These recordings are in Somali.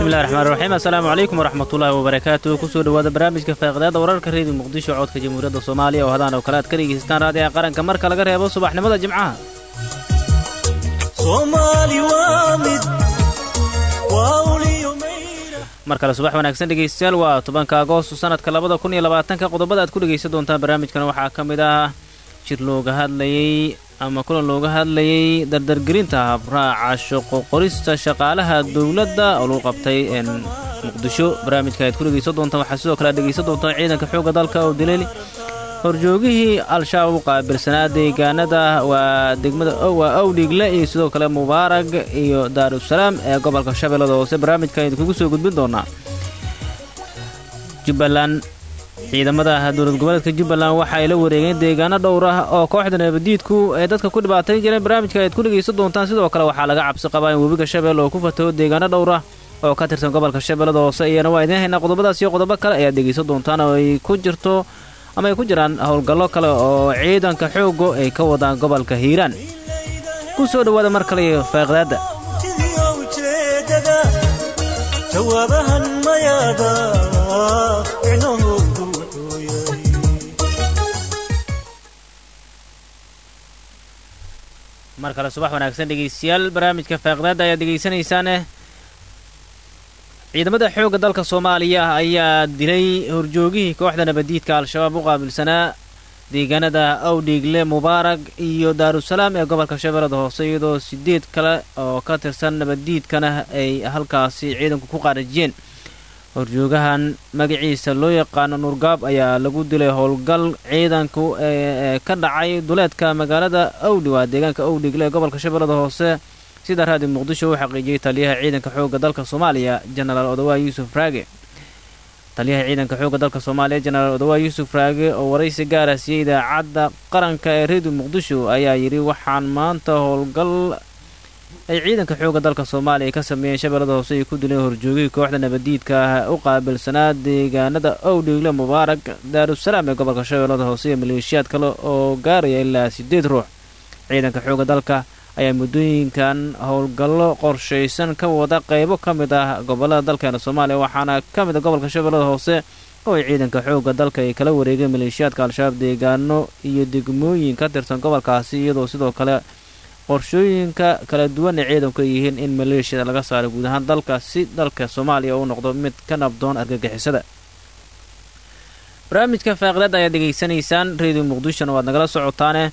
bismillahi raxmaan raxiim assalaamu calaykum waraxmatullaahi wabarakaatu kusoo dhowaada barnaamijka faaqidaada wararka reediyo muqdisho codka jamhuuriyadda soomaaliya oo hadaan oo kale aad ka dhegeystaan raadiyaha qaranka marka laga reebo subaxnimada jimcaha mar kale subax wanaagsan dhegeystayaal waa tobanka agoosto sanadka labada kun iyo labaatanka qodobada aad ku dhegaysan doontaan barnaamijkan waxaa ka mid ah jir looga hadlayey ama kulan looga hadlayey dardargelinta habraaca shaqo qorista shaqaalaha dowladda oo lagu qabtay muqdisho barnaamijka aad ku dhegaysan doontaan waxaa sidoo kale aad dhegaysan doontaan ciidanka xoogga dalka oo dilay horjoogihii al-shabaab u qaabilsanaa deegaanada waa degmada waa awdhigle iyo sidoo kale mubaarag iyo daarusalaam ee gobolka shabeellada hoose barnaamijkan idinkugu soo gudbin doonaa jubbaland ciidamada dowlad goboleedka jubbaland waxa ay la wareegeen deegaano dhowr ah oo kooxda nabadiidku ay dadka ku dhibaatayn jireen barnaamijka aad ku dhegaysan doontaan sidoo kale waxaa laga cabsi qabaa in webiga shabeelle oo ku fataho deegaano dhowr ah oo ka tirsan gobolka shabeellada hoose iyana waa idiin haynaa qodobadaas iyo qodobo kale ayaad dhegaysan doontaan oo ay ku jirto ama ay ku jiraan howlgallo kale oo ciidanka xoogo ay ka wadaan gobolka hiiraan ku soo dhowaada mar kale iyo faaqdaadda mar kale subax wanaagsan dhegaystayaal barnaamijka faaqdaadda ayaad dhegaysanaysaane ciidamada xoogga dalka soomaaliya ayaa dilay horjoogihii kooxda nabadiidka al-shabaab u qaabilsanaa deegaanada awdhiigle mubaarag iyo daarusalaam ee gobolka shabeellada hoose iyadoo sideed kale oo ka tirsan nabaddiidkana ay halkaasi ciidanku ku qaarajiyeen horjoogahan magaciisa loo yaqaano nuurgaab ayaa lagu dilay howlgal ciidanku ee ka dhacay duleedka magaalada awdhi waa deegaanka awdhiigle ee gobolka shabeellada hoose sida raadiyo muqdisho uu xaqiijiyey taliyaha ciidanka xoogga dalka soomaaliya jenaraal odawaa yuusuf raage taliyaha ciidanka xoogga dalka soomaaliya jenaraal odawaa yuusuf raage oo waraysi gaara siiyey idaacadda qaranka ee reediyo muqdisho ayaa yidhi waxaan maanta howlgal ay ciidanka xoogga dalka soomaaliya ka sameeyeen shabeellada hoose ay ku dileen horjoogihii kooxda nabadiidka ah u qaabilsanaa deegaanada owdhiigle mubaarag daarusalaam ee gobolka shabeellada hoose iyo maleeshiyaad kale oo gaaraya ilaa sideed ruux ciidanka xoogga dalka ayaa muddooyinkan howlgallo qorshaysan ka wada qaybo ka mid ah gobollada dalkeena soomaaliya waxaana ka mid a gobolka shabeellada hoose oo ay ciidanka xoogga dalka ay kala wareegeen maleeshiyaadka al-shabaab deegaano iyo degmooyin ka tirsan gobolkaasi iyadoo sidoo kale qorshooyinka kala duwan ay ciidanku ay yihiin in maleeshiyada laga saaro guud ahaan dalka si dalka soomaaliya uu noqdo mid ka nabdoon argagixisada barnaamijka faaqdaad ayaad dhegaysanaysaan reediyo muqdishona waad nagala socotaane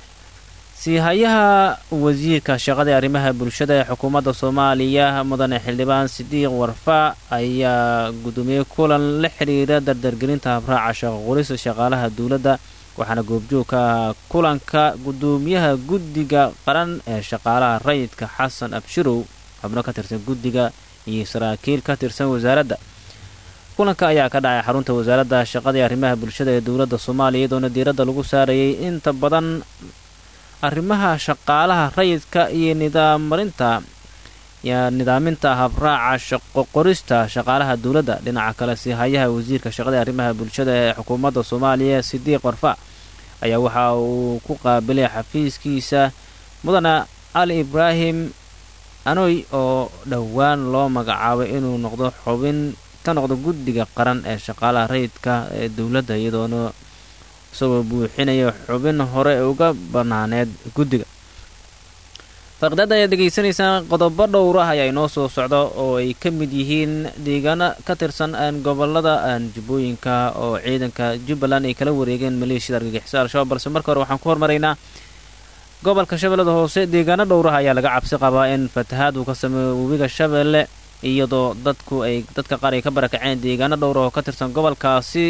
siihayaha wasiirka shaqada arrimaha bulshada ee xukuumadda soomaaliya mudane xildhibaan sidiiq warfa ayaa gudoomiyey kulan la xidhiira dardargelinta habraaca shaqo qorista shaqaalaha dowladda waxaana goobjoogka ah kulanka gudoomiyaha guddiga qaran ee shaqaalaha rayidka xasan abshirow xubno ka tirsan guddiga iyo saraakiil ka tirsan wasaaradda kulanka ayaa ka dhacay xarunta wasaaradda shaqada ee arrimaha bulshada ee dowladda soomaaliya iyadoona diiradda lagu saarayay inta badan arrimaha shaqaalaha rayidka iyo nidaammarinta nidaaminta habraaca shaqo qorista shaqaalaha dowladda dhinaca kale siihayaha wasiirka shaqada arrimaha bulshada ee xukuumadda soomaaliya sidiiq warfa ayaa waxa uu ku qaabilay xafiiskiisa mudane ali ibraahim anoy oo dhowaan loo magacaabay inuu noqdo xubin ka noqdo guddiga qaran ee shaqaalaha rayidka ee dowladda iyadoona isagoo buuxinaya xubin hore uga banaaneed guddiga faqdaada ayaad dhegaysanaysaan qodobo dhowr ah ayaa inoo soo socda oo ay ka mid yihiin deegaano ka tirsan gobolada jubbooyinka oo ciidanka jubbaland ay kala wareegeen maleeshiyada argagixiso al-shabaab balse marka hore waxaan ku hormaraynaa gobolka shabeellada hoose deegaano dhowrah ayaa laga cabsi qabaa in fatahaad uu ka sameeyo webiga shabeelle iyadoo dadku ay dadka qaar ay ka barakaceen deegaano dhowrah oo ka tirsan gobolkaasi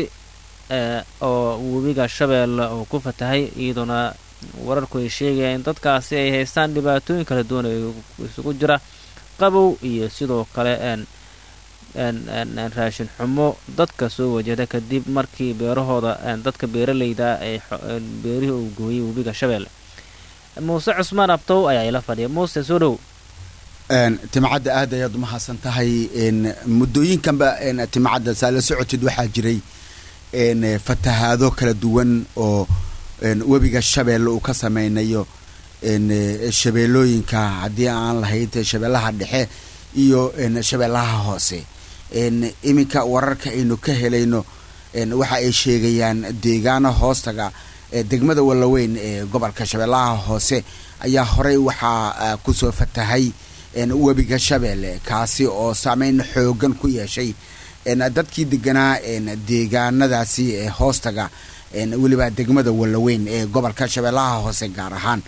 oo webiga shabeelle uu ku fatahay iyadoona wararku ay sheegayaan in dadkaasi ay haystaan dhibaatooyin kala duwan oo isugu jira qabow iyo sidoo kale raashin xumo dadka soo wajahda kadib markii beerahooda dadka beeraleyda ay beerihii uu gooyay webiga shabeelle muuse cusmaan abtow ayaa ila fadhiya muuse soo dhow timcadda aad ayaad umahadsan tahay muddooyinkanba timcadda saa la socotid waxaa jiray fatahaado kala duwan oo webiga shabeelle uu ka sameynayo shabeellooyinka haddii aan lahayd shabeellaha dhexe iyo shabeellaha hoose iminka wararka aynu ka helayno waxa ay sheegayaan deegaano hoostaga degmada wallaweyn ee gobolka shabeellaha hoose ayaa horey waxaa kusoo fatahay webiga shabeelle kaasi oo saameyn xoogan ku yeeshay dadkii deganaa deegaanadaasi ee hoostaga weliba degmada wallaweyn ee gobolka shabeellaha hoose gaar ahaan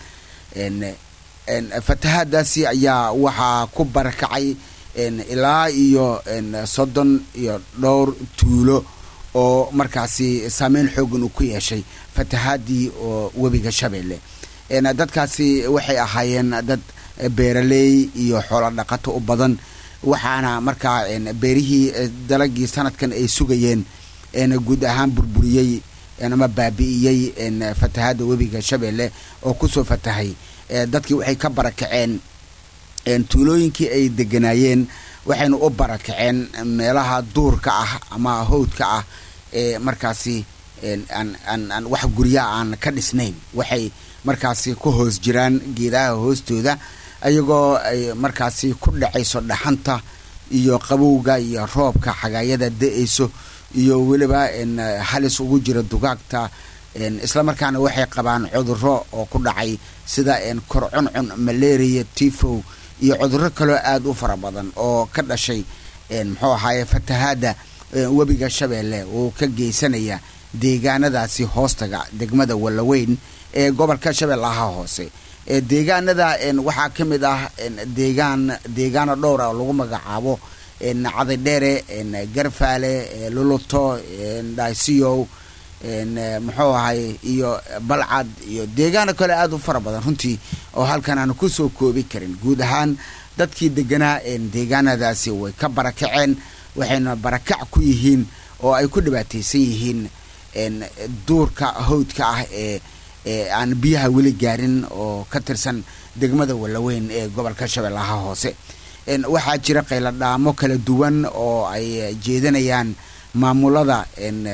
fatahaadaasi ayaa waxaa ku barakacay ilaa iyo soddon iyo dhowr tuulo oo markaasi saameyn xoogan uu ku yeeshay fatahaadii oo webiga shabeelle dadkaasi waxay ahaayeen dad beeraley iyo xoolo dhaqato u badan waxaana markaa beerihii dalagii sanadkan ay sugayeen guud ahaan burburiyey ama baabi'iyey fatahaadda webiga shabeelle oo kusoo fatahay dadkii waxay ka barakaceen tuulooyinkii ay deganaayeen waxayna u barakaceen meelaha duurka ah ama howdka ah ee markaasi aan wax guryaha aan ka dhisnayn waxay markaasi ku hoos jiraan geedaha hoostooda ayagoo ay markaasi ku dhacayso dhaxanta iyo qabowga iyo roobka xagaayada da-ayso iyo weliba halis ugu jira dugaagta islamarkaana waxay qabaan cuduro oo ku dhacay sida korcuncun malaria tifow iyo cuduro kaloo aada u fara badan oo ka dhashay muxuu ahaaye fatahaadda webiga shabeelle uu ka geysanaya deegaanadaasi hoostaga degmada wallaweyn ee gobolka shabeellaha hoose deegaanada waxaa ka mid ah deegaan deegaano dhowr ah oo lagu magacaabo cadidheere garfaale luluto dhaisiyow muxuu ahay iyo balcad iyo deegaano kale aada u fara badan runtii oo halkan aan kusoo koobi karin guud ahaan dadkii deganaa deegaanadaasi way ka barakaceen waxayna barakac ku yihiin oo ay ku dhibaataysan yihiin duurka hawdka ah ee ee aan biyaha weli gaarin oo ka tirsan degmada wallaweyn ee gobolka shabeellaha hoose waxaa jira qayladhaamo kala duwan oo ay jeedanayaan maamulada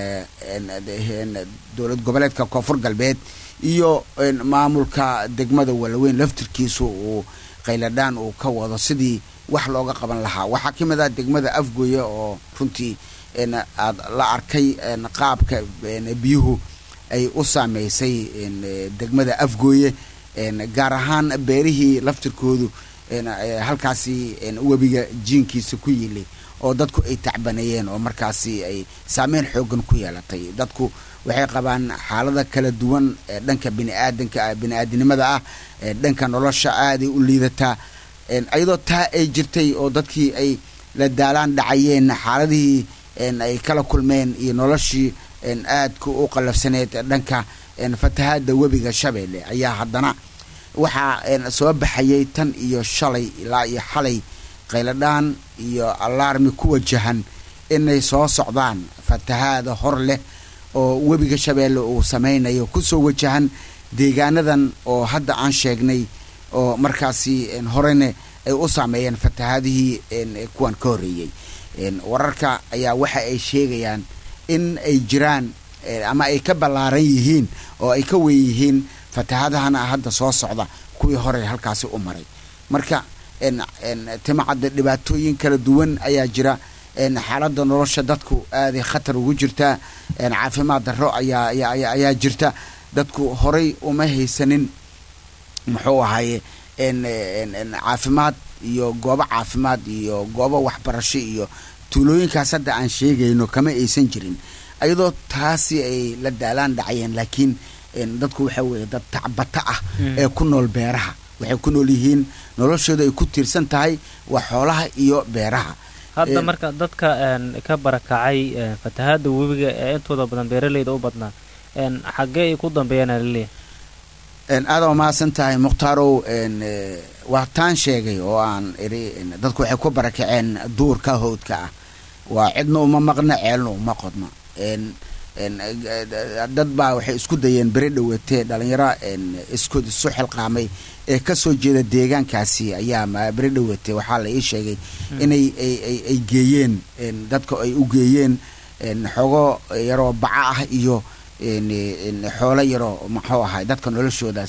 dowlad goboleedka koonfur galbeed iyo maamulka degmada wallaweyn laftirkiisu uu qayladhaan uu ka wado sidii wax looga qaban lahaa waxaa ka mid ah degmada afgoye oo runtii aad la arkay qaabka biyuhu ay u saameysay degmada afgooye gaar ahaan beerihii laftirkoodu halkaasi webiga jiinkiisa ku yilay oo dadku ay tacbaneeyeen oo markaasi ay saameyn xoogan ku yeelatay dadku waxay qabaan xaalada kala duwan ee dhanka biniaadanka bini-aadinimada ah ee dhanka nolosha aaday u liidataa iyadoo taa ay jirtay oo dadkii ay la daalaan dhacayeen xaaladihii ay kala kulmeen iyo noloshii aadka u qalafsaneed dhanka fatahaada webiga shabeelle ayaa haddana waxaa soo baxayay tan iyo shalay ilaa iyo xalay qayladhaan iyo alaarmi ku wajahan inay soo socdaan fatahaada hor leh oo webiga shabeelle uu sameynayo kusoo wajahan deegaanadan oo hadda aan sheegnay oo markaasi horena ay u saameeyeen fatahaadihii kuwan ka horreeyey wararka ayaa waxa ay sheegayaan in ay jiraan ama ay ka ballaaran yihiin oo ay ka weyn yihiin fatahaadahana hadda soo socda kuwii hore halkaasi u maray marka timacadda dhibaatooyin kala duwan ayaa jira xaaladda nolosha dadku aaday khatar ugu jirtaa caafimaad darro ayaa ayaa jirta dadku horay uma haysanin muxuu ahaye caafimaad iyo goobo caafimaad iyo goobo waxbarasho iyo tuulooyinkaas hadda aan sheegayno kama aysan jirin ayadoo taasi ay la daalaan dhacayeen laakiin dadku waxa weeye dad tacbata ah ee ku nool beeraha waxay ku nool yihiin noloshooda ay ku tiirsan tahay waa xoolaha iyo beeraha hadda marka dadka ka barakacay fatahaada webiga ee intooda badan beeraleyda u badnaa xaggee ay ku dambeeyaan alaleeyahay aada waa mahadsan tahay mukhtarow waa taan sheegay oo aan iri dadku waxay ku barakaceen duurka howdka ah waa cidna uma maqna ceelna uma qodna dad baa waxay isku dayeen beri dhawatee dhalinyaro iskood isu xilqaamay ee kasoo jeeda deegaankaasi ayaa beri dhawatee waxaa la ii sheegay inay ay geeyeen dadka ay u geeyeen xogo yaroo baca ah iyo xoolo yaroo muxuu ahay dadka noloshooda si ay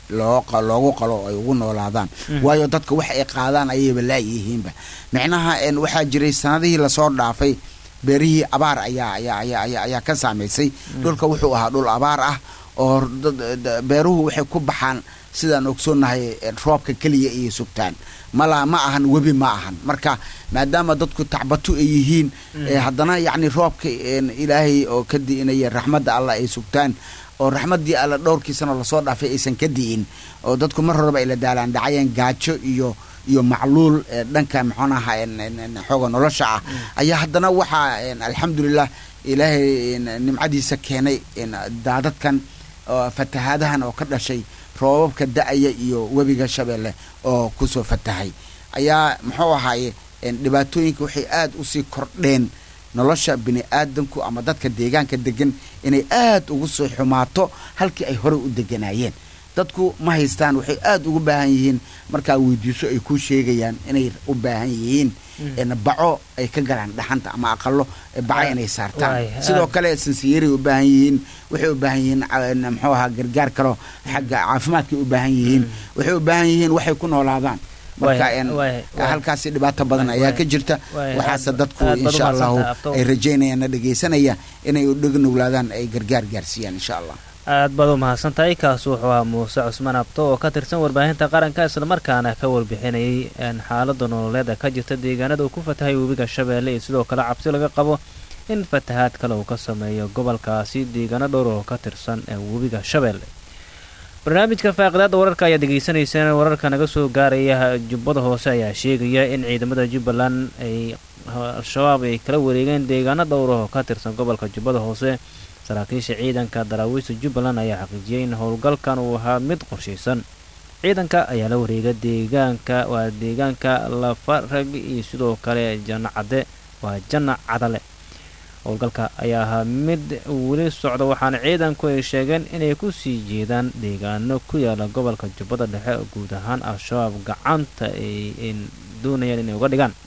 loo loogu qalo oo ay ugu noolaadaan waayo dadka wax ay qaadaan ayayba laayihiinba micnaha waxaa jiray sanadihii lasoo dhaafay beerihii abaar ayaa ayaa ayaa ayaa ayaa ka saamaysay dhulka wuxuu ahaa dhul abaar ah oo beeruhu waxay ku baxaan sidaan ogsoonnahay roobka keliya iyo sugtaan mala ma ahan webi ma ahan marka maadaama dadku tacbatu ay yihiin haddana yacni roobka ilaahay oo ka di'inaya raxmadda allah ay sugtaan oo raxmaddii alla dhowrkiisana lasoo dhaafay aysan ka di'in oo dadku mar horeba ay la daalaan dhacayeen gaajo iyo iyo macluul dhanka maxoonaha xooga nolosha ah ayaa haddana waxaa alxamdulilah ilaahay nimcadiisa keenay daadadkan fatahaadahan oo ka dhashay roobabka da-aya iyo webiga shabeelle oo kusoo fatahay ayaa muxuu ahaaye dhibaatooyinka waxay aada usii kordheen nolosha bini aadamku ama dadka deegaanka degan inay aada ugu soo xumaato halkii ay horey u deganaayeen dadku ma haystaan waxay aada ugu baahan yihiin markaa weydiiso ay ku sheegayaan inay u baahan yihiin baco ay ka galaan dhaxanta ama aqalo baco inay saartaan sidoo kale sansiyeray u baahan yihiin waxay u baahan yihiin muxuu ahaa gargaar kalo xagga caafimaadkay u baahan yihiin waxay u baahan yihiin waxay ku noolaadaan marka halkaasi dhibaato badan ayaa ka jirta waxaase dadku insha allahu ay rajaynayaan na dhegaysanaya inay udhegnowlaadaan ay gargaar gaarsiiyaan insha allah aad baad u mahadsan tahay kaas wuxuu ahaa muuse cusmaan abto oo ka tirsan warbaahinta qaranka islamarkaana ka warbixinayay xaalada nololeed ee ka jirta deegaanada uu ku fatahay webiga shabeelle iyo sidoo kale cabsi laga qabo in fatahaad kale uu ka sameeyo gobolkaasi deegaano dhowr oo ka tirsan ee webiga shabeelle barnaamijka faaqidaada wararka ayaad degeysanayseen wararka naga soo gaaraya jubbada hoose ayaa sheegaya in ciidamada jubbaland ay al-shabaab ay kala wareegeen deegaano dhowr oo ka tirsan gobolka jubbada hoose saraakiisha ciidanka daraawiista jubbaland ayaa xaqiijiyay in howlgalkan uu ahaa mid qorshaysan ciidanka ayaa la wareega deegaanka waa deegaanka lafarag iyo sidoo kale janno cadde waa janna cadale howlgalka ayaa ahaa mid weli socda waxaana ciidanku ay sheegeen inay ku sii jeedaan deegaano ku yaala gobolka jubbada dhexe oo guud ahaan al-shabaab gacanta ay doonayaan inay uga dhigaan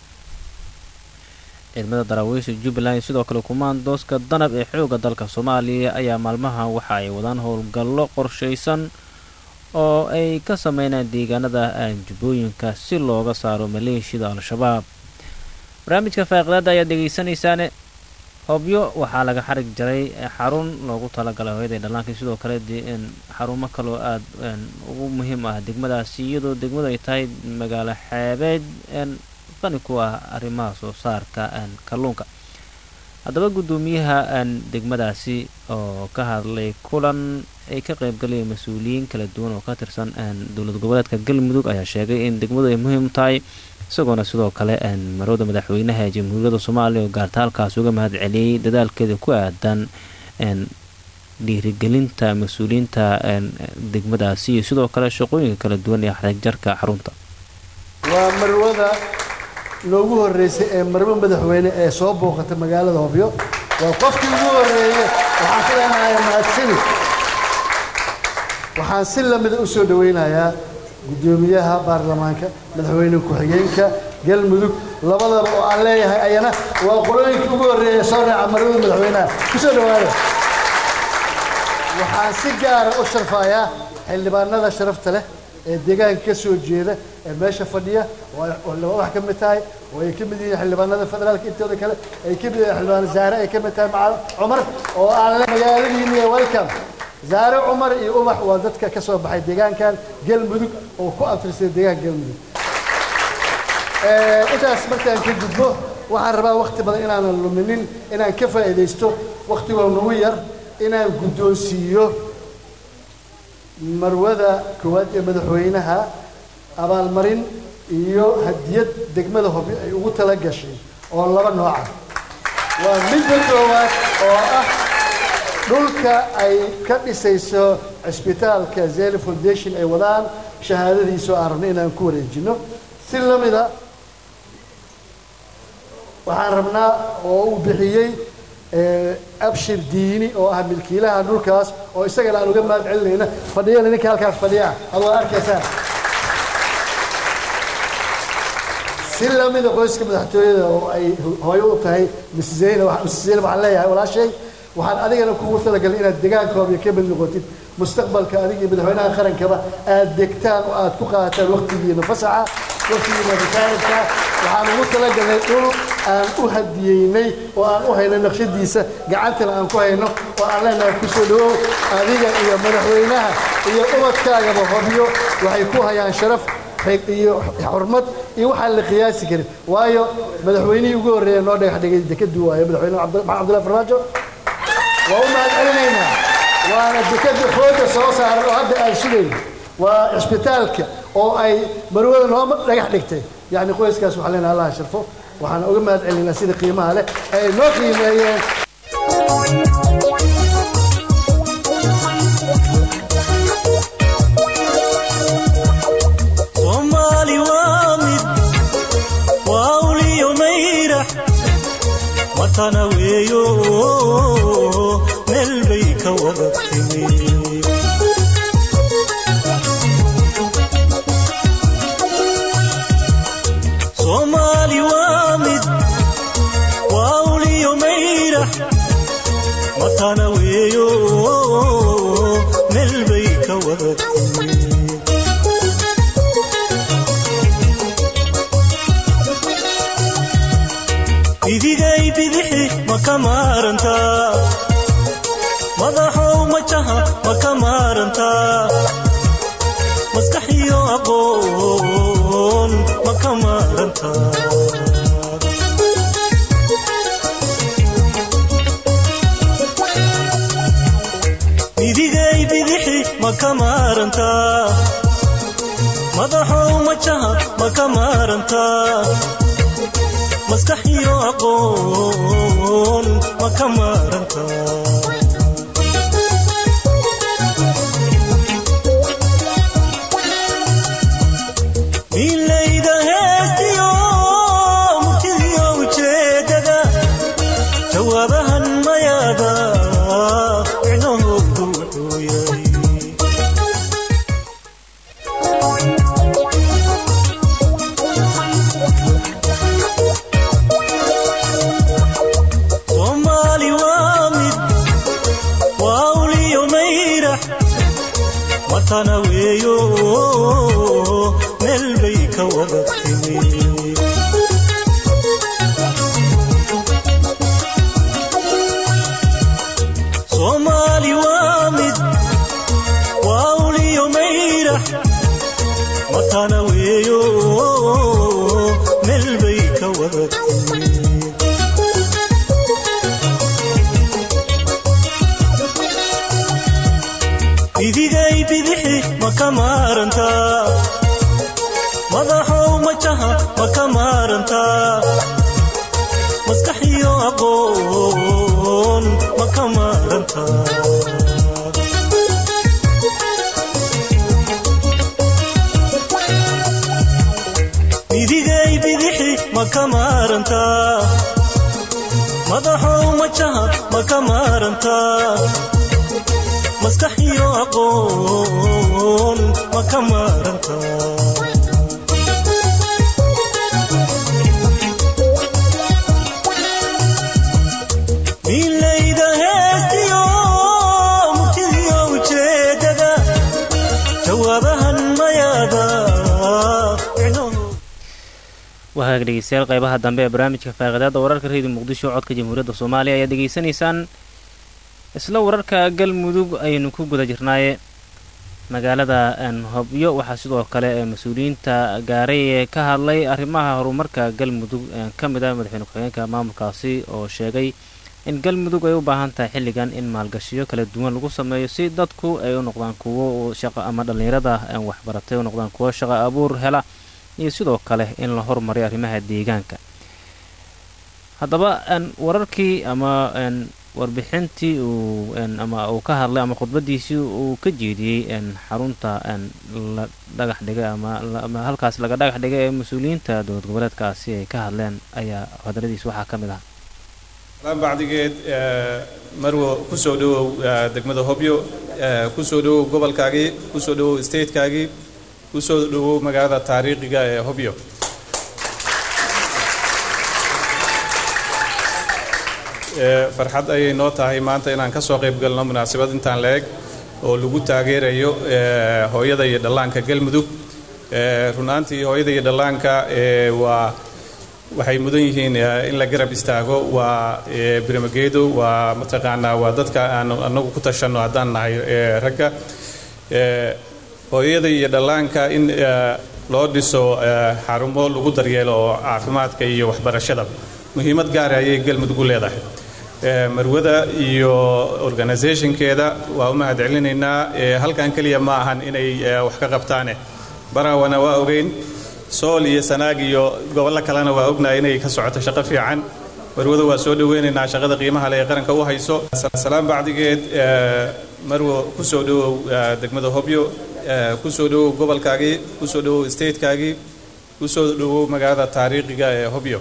ciidamada daraawiisha jubbaland sidoo kale kumaandooska danab ee xooga dalka soomaaliya ayaa maalmahan waxa ay wadaan howlgallo qorshaysan oo ay ka sameynaan deegaanada jubbooyinka si looga saaro maleeshiyada al-shabaab barnaamijka faaqidaada ayaad dhegeysanaysaane hobyo waxaa laga xarig jaray xarun loogu talagalay hooyada dhallaanka sidoo kale xarumo kaloo aada ugu muhiim ah degmadaasi iyadoo degmadu ay tahay magaalo xeebeed qani ku ah arrimaha soo saarka kalluunka haddaba guddoomiyaha degmadaasi oo ka hadlay kulan ay ka qaybgalayeen mas-uuliyiin kala duwan oo ka tirsan dowlad goboleedka galmudug ayaa sheegay in degmadu ay muhiim tahay isagoona sidoo kale marowda madaxweynaha ee jamhuuriyadda soomaaliya oo gaarta halkaas uga mahad celiyey dadaalkeeda ku aadan dhiirigelinta mas-uuliyiinta degmadaasi iyo sidoo kale shaqooyinka kala duwan ee xadegjarka xarunta waa marwada noogu horreysay ee marwo madaxweyne ee soo booqata magaalada hobyo waa qofkii ugu horreeyey waxaan ku leenahay mahadsani waxaan si lamida u soo dhowaynayaa guddoomiyaha baarlamaanka madaxweyne ku-xigeenka galmudug labadaba oo aan leeyahay ayana waa qolooyinka ugu horreeya soo raaca marwada madaxweynaha ku soo dhowaada waxaan si gaara u sharfayaa xildhibaanada sharafta leh ee deegaanka ka soo jeeda ee meesha fadhiya oo laba wax ka mid tahay oo ay ka mid yihiin xildhibaanada federaalka intooda kale ay ka mid yihiin xildhibaan zaare ay ka mid tahay macal cumar oo aan le magaaladiini ee welcome zaare cumar iyo ubax waa dadka ka soo baxay deegaankan galmudug oo ku abtirsay deegaanka galmudug intaas markaan ka gudbo waxaan rabaa wakti badan inaanan luminin inaan ka faa'iidaysto waktigoo nagu yar inaan guddoonsiiyo marwada koowaad ee madaxweynaha abaalmarin iyo hadiyad degmada hobyo ay ugu tala gashay oo laba nooca waa midda koowaad oo ah dhulka ay ka dhisayso cisbitaalka zeli foundation ay wadaan shahaadadiisoo aan rabno inaan ku wareejino si la mida waxaan rabnaa oo uu bixiyey abshir diini oo ah milkiilaha dhulkaas oo isagana aan uga mahad celinayna fadhiyana ninka halkaas fadhiya ad waa arkaysaa si lamida qoyska madaxtooyada oo ay hooyo u tahay miss zaynab miss zaynab waxaan leeyahay walaashay waxaan adigana kugu talagalay inaad deegaankooda ka mid noqotid mustaqbalka adiga iyo madaxweynaha qarankaba aad degtaan oo aad ku qaataan waqtigiina fasaxa waqtigiina ritaayirka waxaan ugu talagalnay dhul aan u hadiyeynay oo aan u hayno naqshadiisa gacantana aan ku hayno oo aan leenahay kusoo dhawow adiga iyo madaxweynaha iyo ubadkaagaba hobyo waxay ku hayaan sharaf iyo xurmad iyo waxaan la qiyaasi karin waayo madaxweynihii ugu horreeya noo dhagax dhigay dekadu waayo madaxweyne maxamed cabdullahi farmaajo waa u mahad celinaynaa waana dekada xooga soo saaran oo hadda aan sugayno waa cisbitaalka oo ay marwada noo dhagax dhigtay yacni qoyskaas waxaan leenahay allah sharfo waxaan uga mahad celinaynaa sida qiimaha leh ay noo qiimeeyeen soomaali waa mid waa uliyo mayrax watana weeyo meel bay ka wada timi soomaali waa mid waa uliyo mayrax watana weeyo meel bay ka wada timi idigay bidixi ma ka maarantaa madaxow majaha ma ka maarantaa maskaxiyo aqoon ma ka maarantaa idigay bidixi ma ka maarantaa madaxow majaha ma ka maarantaa maskaxiyo aqoon ma ka maaranta milayda heestiyo murtidiyo ujeedada jawaabahan mayaada micnahoodu wuxuu yahay soomaali waa mid waa uliyo mayrax watana weeyo meel bay ka wada timi soomaali waa mid waa uliyo mayrax watana weeyo meel bay ka wada timi idigay bidixi ma ka maarantaa madaxow majaha ma ka maarantaa maskaxiyo aqoon ma ka maarantaa idigay bidixi ma ka maarantaa madaxow majaha ma ka maarantaa maskaxiyo aqoon ma ka maaranta milayda heestiyo murtidiyo ujeedada jawaabahan mayaada micnahooda wahaag dhegeystayaal qeybaha dambe ee barnaamijka faaqidaada wararka reediyo muqdisho codka jamhuuriyadda soomaaliya ayaad degeysanaysaan isla wararka galmudug ayaynu ku guda jirnaaye magaalada hobyo waxaa sidoo kale ee mas-uuliyiinta gaaray ee ka hadlay arrimaha horumarka galmudug ka mid ah madaxweyne ku-xigeenka maamulkaasi oo sheegay in galmudug ay u baahan tahay xilligan in maalgashiyo kala duwan lagu sameeyo si dadku ay u noqdaan kuwo shaqo ama dhallinyarada waxbaratay u noqdaan kuwo shaqo abuur hela iyo sidoo kale in la horumariyo arrimaha deegaanka haddaba wararkii ama warbixintii uu ama uu ka hadlay ama khudbadiisii uu ka jeediyey xarunta la dhagax dhigay ama halkaas laga dhagax dhigay ee mas-uuliyiinta dowlad goboleedkaasi ay ka hadleen ayaa hadradiis waxaa ka mid ah laan bacdigeed marwo kusoo dhawow degmada hobyo kusoo dhawow gobolkaagii kusoo dhawow statekaagii kusoo dhawow magaalada taariikhiga ee hobyo farxad ayay noo tahay maanta inaan ka soo qayb galno munaasabad intaan la eg oo lagu taageerayo hooyada iyo dhallaanka galmudug runaantii hooyada iyo dhallaanka waa waxay mudan yihiin in la garab istaago waa birmageedo waa mataqaanaa waa dadka aan anagu ku tashanno haddaan nahay ragga hooyada iyo dhallaanka in loo dhiso xarumo lagu daryeelo oo caafimaadka iyo waxbarashada muhiimad gaara ayay galmudug u leedahay marwada iyo organisationkeeda waa u mahad celinaynaa halkan keliya ma ahan inay wax ka qabtaane baraawana waa ogeyn sool iyo sanaag iyo gobollo kalena waa ognahay inay ka socoto shaqo fiican marwada waa soo dhoweynaynaa shaqada qiimaha le ee qaranka u hayso salaan bacdigeed marwo ku soo dhowow degmada hobyo ku soo dhowow gobolkaagii ku soo dhowow statekaagii ku soo dhowow magaalada taariikhiga ee hobyo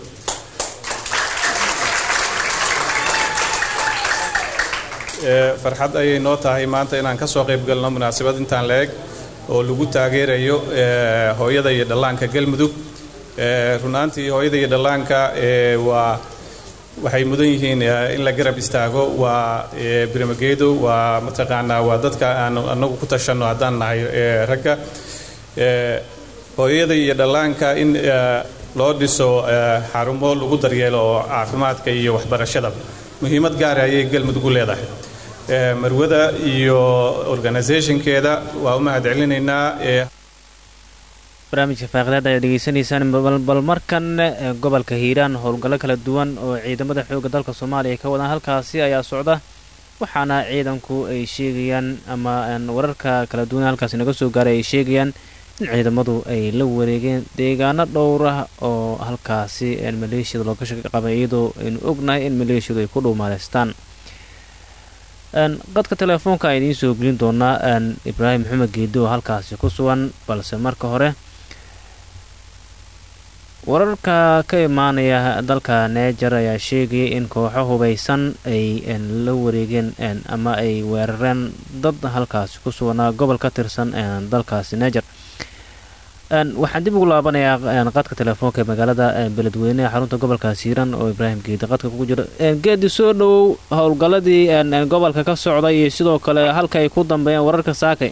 farxad ayay noo tahay maanta inaan ka soo qayb galno munaasabad intaan la eg oo lagu taageerayo hooyada iyo dhallaanka galmudug runaantii hooyada iyo dhallaanka waa waxay mudan yihiin in la garab istaago waa birmageedo waa mataqaanaa waa dadka aan anagu ku tashanno haddaan nahay ragga hooyada iyo dhallaanka in loo dhiso xarumo lagu daryeelo oo caafimaadka iyo waxbarashada muhiimad gaara ayay galmudug u leedahay marwada iyo organisationkeeda waa u mahad celinaynaa barnaamijka faaqidaad ayaad dhegeysanaysaan bal markan gobolka hiiraan howlgallo kala duwan oo ciidamada xoogga dalka soomaaliya ka wadaan halkaasi ayaa socda waxaana ciidanku ay sheegayaan ama wararka kala duwan halkaasi naga soo gaaray ay sheegayaan in ciidamadu ay la wareegeen deegaano dhowrah oo halkaasi maleeshiyada looga shaka qabay iyadoo aynu ognahay in maleeshiyadu ay ku dhuumaaleystaan qadka teleefoonka a idiin soo gelin doonaa ibraahim maxamed geedo oo halkaasi ku sugan balse marka hore wararka ka imaanaya dalka neejar ayaa sheegaya in kooxo hubaysan ay la wareegeen ama ay weerareen dad halkaasi ku suganaa gobol ka tirsan dalkaasi neejar waxaan dib ugu laabanayaa qadka teleefoonka ee magaalada beledweyne ee xarunta gobolkaasi hiiran oo ibraahim geedi qadka kugu jira geedi soo dhowow howlgalladii gobolka ka socday iyo sidoo kale halka ay ku dambeeyeen wararka saakay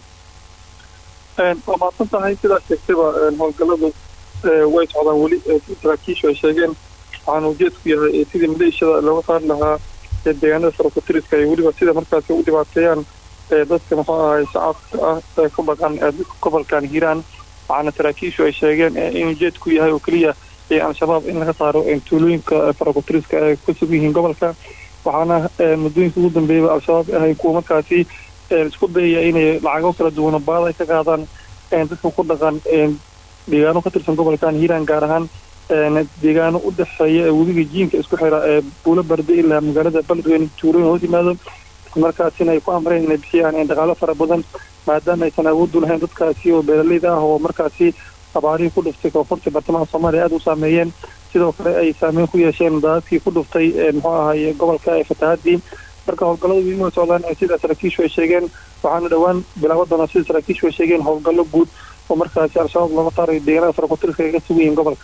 waa maadsan tahay sidaa sheegtayba howlgalladu way socdaan weli saraakiishu ay sheegeen waxaana ujeedku yahay sidii maleeshiyada looga saari lahaa deegaanada sarokotiriska iyo weliba sida markaasi u dhibaateeyaan dadka muxuu ahay shacabka ah ee ku dhaqan gobolkan hiiraan waxaana saraakiishu ay sheegeen in ujeedku yahay oo keliya al-shabaab in laga saaro tuulooyinka farokotiriska ay ku sugan yihiin gobolka waxaana muddooyinka ugu dambeeyaba al-shabaab ahay kuwa markaasi isku dayaya inay lacago kala duwana baada ay ka qaadaan dadka ku dhaqan deegaano ka tirsan gobolkan hiiraan gaar ahaan deegaano u dhexeeya webiga jiinka isku xira ee buulo barde ilaa magaalada beledweyne tuulooyin hoos yimaado markaasina ay ku amreen inay bixiyaan dhaqaalo fara badan maadaama aysan awooddu lahayn dadkaasi oo beeraleyda ah oo markaasi abaarihii ku dhuftay koonfurta bartamaha soomaaliya aada u saameeyeen sidoo kale ay saameyn ku yeesheen daadadkii ku dhuftay muxuu ahay gobolka ee fatahaadii marka howlgalladu inuu socdaan sida saraakiishu ay sheegeen waxaana dhowaan bilaaban doonaa sida saraakiishu ay sheegeen howlgallo guud oo markaasi al-shabaab looga saarayo deegaanada farokotiriska ay ka sugan yihiin gobolka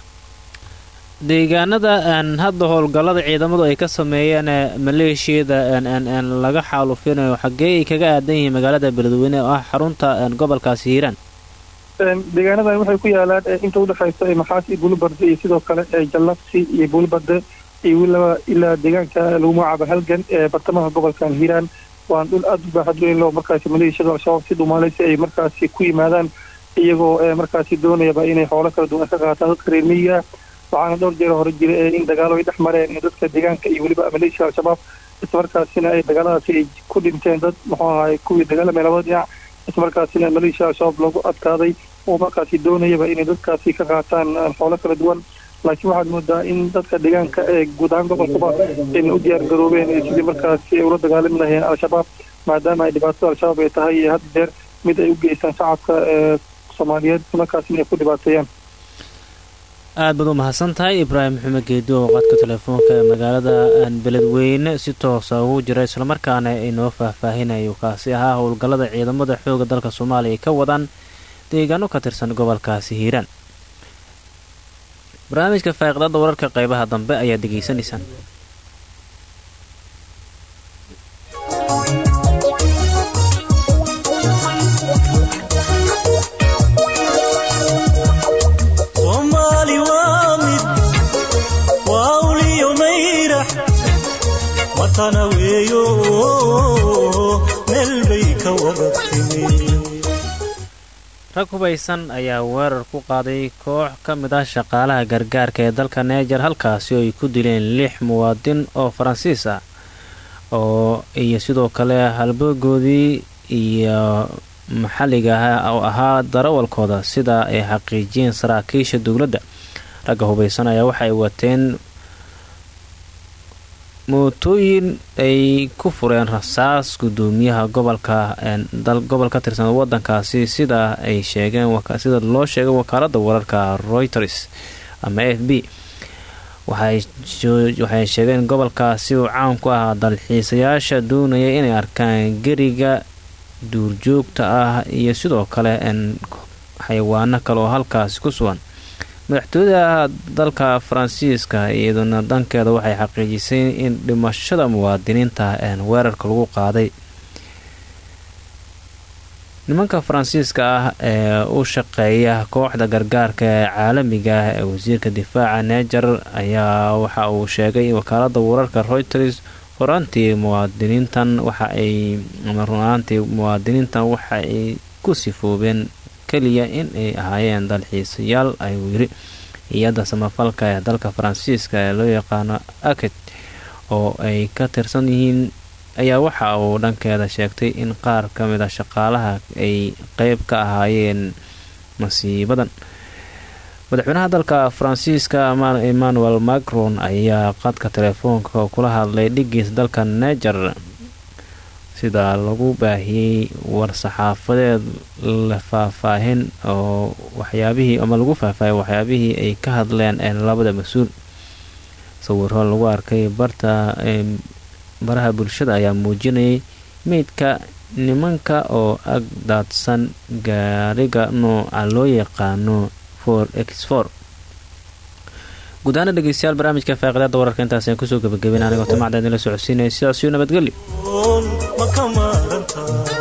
deegaanada hadda howlgallada ciidamadu ay ka sameeyeen maleeshiyada laga xaalufinayo xaggee ay kaga aadan yihiin magaalada beledweyne oo ah xarunta gobolkaasi hiiraan deegaanadan waxay ku yaalaan inta udhexaysa maxaas iyo buulibarde iyo sidoo kale jallaqsi iyo buulibarde iyo weliba ilaa deegaanka lagu magacaabo halgan ee bartamaha gobolkan hiiraan waan dhul aada u baaxad weyn loo markaasi maleeshiyada al-shabaab si dhumaaleysi ay markaasi ku yimaadaan iyagoo markaasi doonayaba inay xoolo kala duwan ka qaataan dadka reer miyiga waxaana dhowr jeer hore jira in dagaalo ay dhex mareen dadka deegaanka iyo weliba maleeshiya al-shabaab islamarkaasina ay dagaaladaasi ay ku dhinteen dad muxuu ahay kuwii dagaalamay labada dhinac islamarkaasina maleeshiya al-shabaab loogu adkaaday oo markaasi doonayaba inay dadkaasi ka qaataan xoolo kala duwan laakiin waxaad moodaa in dadka deegaanka ee guud ahaan gobolkaba ayna u diyaar garoobeen sidii markaasi ay ula dagaalami lahayeen al-shabaab maadaama ay dhibaatada al-shabaab ay tahay had jeer mid ay u geystaan shacabka ee soomaaliyeed islamarkaasina ay ku dhibaateeyaan aad baad u mahadsan tahay ibraahim maxamed geedo oo qadka telefoonka ee magaalada beledweyne si toosa ugu jira islamarkaana inoo faahfaahinayo kaasi ahaa howlgallada ciidamada xooga dalka soomaaliya ay ka wadaan deegaano ka tirsan gobolkaasi hiiraan barnaamijka faaqiidada wararka qeybaha dambe ayaad degeysanaysaan matana weeyo meel bay ka wada timi rag hubaysan ayaa weerar ku qaaday koox ka mid ah shaqaalaha gargaarka ee dalka neejar halkaasi oo ay ku dileen lix muwaadin oo faransiis ah oo iyo sidoo kale halboogoodii iyo maxalliga ah oo ahaa darawalkooda sida ay xaqiijiyeen saraakiisha dowladda ragga hubaysan ayaa waxay wateen mootooyin ay ku fureen rasaas gudoomiyaha gobolka gobol ka tirsan wadankaasi sida ay sheegeen sida loo sheegay wakaalada wararka reuters ama f b waxay sheegeen gobolkaasi uu caan ku ahaa dalxiisayaasha doonaya inay arkaan geriga duurjoogta ah iyo sidoo kale xayawaano kale oo halkaasi ku sugan madaxtooyada dalka faransiiska iyaduna dhankeeda waxay xaqiijisay in dhimashada muwaadiniinta weerarka lagu qaaday nimanka faransiiska ah ee u shaqeeya kooxda gargaarka ee caalamiga ah ee wasiirka difaaca neejar ayaa waxa uu sheegay wakaalada wararka reuters horaantii muwaadiniintan waxa ay runaantii muwaadiniintan waxa ay ku sifoobeen keliya in ay ahaayeen dalxiisayaal ayuu yiri hay-adda samafalka ee dalka faransiiska ee loo yaqaano aket oo ay ka tirsan yihiin ayaa waxa uu dhankeeda sheegtay in qaar ka mid a shaqaalaha ay qeyb ka ahaayeen masiibadan madaxweynaha dalka faransiiska emmanuel macron ayaa qadka telefoonka kula hadlay dhigiis dalka neger sida lagu baahiyey war-saxaafadeed la faahfaahin oo waxyaabihii ama lagu faahfaahiyay waxyaabihii ay ka hadleen labada mas-uul sawiro lagu arkay barta baraha bulshada ayaa muujinayay meydka nimanka oo ag daadsan gaariga nooca loo yaqaano for x for guud ahaana dhegeystayaal barnaamijka faaqidaada wararka intaasaan kusoo gabagabeyn anigoo timacda idinla socodsiinaya sidaasiyo nabadgelyo ma ka maaranta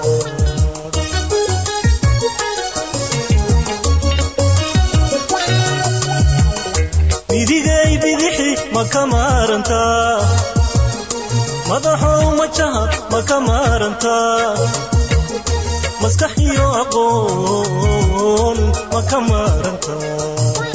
midigay bidixi ma ka maarantaa madaxow majaha ma ka maarantaa maskax iyo aqoon ma ka maarantaa